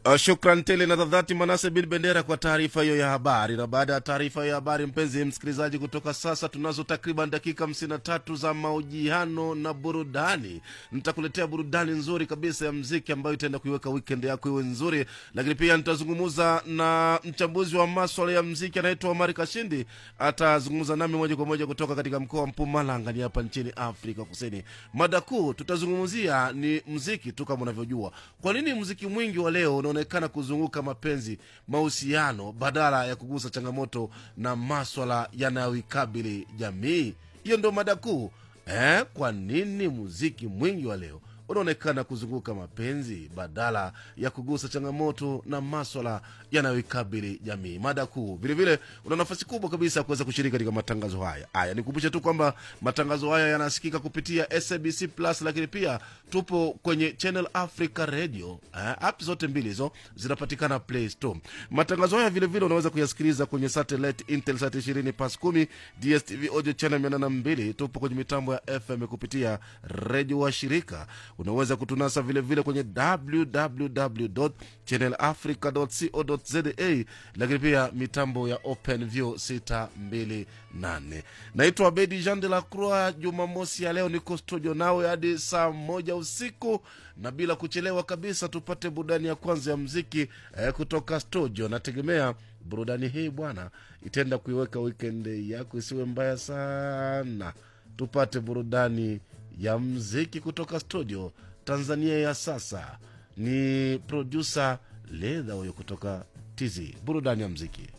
Uh, shukran tele na dhadhati Manase bin Bendera kwa taarifa hiyo ya habari. Na baada ya taarifa hiyo ya habari, mpenzi msikilizaji, kutoka sasa tunazo takriban dakika hamsini na tatu za mahojiano na burudani. Nitakuletea burudani nzuri kabisa ya mziki ambayo itaenda kuiweka weekend yako iwe nzuri, lakini pia nitazungumza na mchambuzi wa maswala ya mziki anaitwa Omari Kashindi. Atazungumza nami moja kwa moja kutoka katika mkoa wa Mpumalanga ni hapa nchini Afrika Kusini. Mada kuu tutazungumzia ni mziki tu, kama unavyojua. Kwa nini mziki mwingi wa leo unaonekana kuzunguka mapenzi, mahusiano, badala ya kugusa changamoto na maswala yanayoikabili jamii? Hiyo ndio mada kuu eh. Kwa nini muziki mwingi wa leo unaonekana kuzunguka mapenzi badala ya kugusa changamoto na maswala yanayoikabili jamii. Mada kuu vilevile, una nafasi kubwa kabisa ya kuweza kushiriki katika matangazo haya. Haya, nikumbushe tu kwamba matangazo haya yanasikika kupitia SABC Plus, lakini pia tupo kwenye Channel Africa Radio. Eh, app zote mbili hizo zinapatikana Play Store. Matangazo haya vilevile unaweza kuyasikiliza kwenye satellite Intelsat 20 pas 10, DSTV audio channel 802. Tupo kwenye mitambo ya FM kupitia redio wa shirika unaweza kutunasa vilevile vile kwenye www channelafrica co za lakini pia mitambo ya openview 628 naitwa bedi jean de la croix jumamosi ya leo niko studio nawe hadi saa moja usiku na bila kuchelewa kabisa tupate burudani ya kwanza ya mziki eh, kutoka studio nategemea burudani hii bwana itaenda kuiweka weekend yako isiwe mbaya sana tupate burudani ya mziki kutoka studio Tanzania ya sasa. Ni produsa Ledha huyo kutoka TZ, burudani ya mziki.